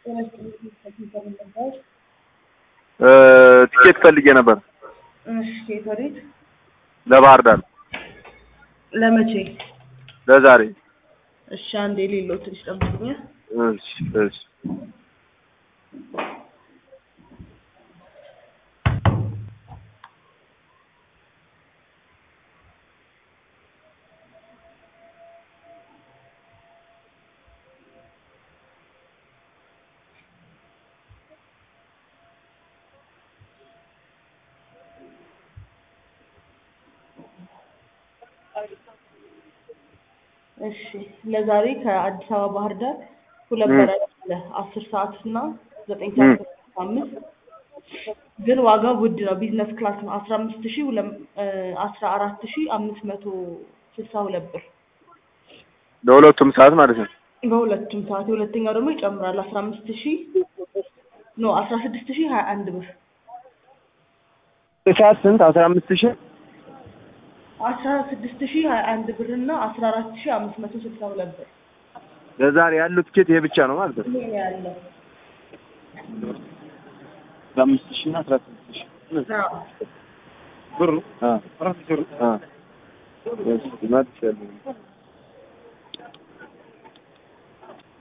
ትኬት ፈልጌ ነበር እሺ ከየት ወዴት? ለባህር ዳር ለመቼ? ለዛሬ። እሺ አንዴ ሌለው ትንሽ ጠብቁኝ። እሺ እሺ እሺ ለዛሬ ከአዲስ አበባ ባህር ዳር ሁለት በረራ አለ። አስር ሰዓት እና ዘጠኝ ሰዓት ከሰላሳ አምስት ግን ዋጋው ውድ ነው። ቢዝነስ ክላስ ነው። አስራ አምስት ሺህ አስራ አራት ሺህ አምስት መቶ ስልሳ ሁለት ብር ለሁለቱም ሰዓት ማለት ነው። በሁለቱም ሰዓት። የሁለተኛው ደግሞ ይጨምራል። አስራ አምስት ሺህ ኖ አስራ ስድስት ሺህ ሀያ አንድ ብር ሰዓት ስንት? አስራ አምስት ሺህ አስራ ስድስት ሺህ ሀያ አንድ ብር እና አስራ አራት ሺህ አምስት መቶ ስልሳ ሁለት ብር ለዛሬ ያለው ትኬት ይሄ ብቻ ነው ማለት ነው። ይሄ ነው ያለው። አስራ አምስት ሺህ እና አስራ ስድስት ሺህ አዎ። ብሩ አራት ሺህ ብር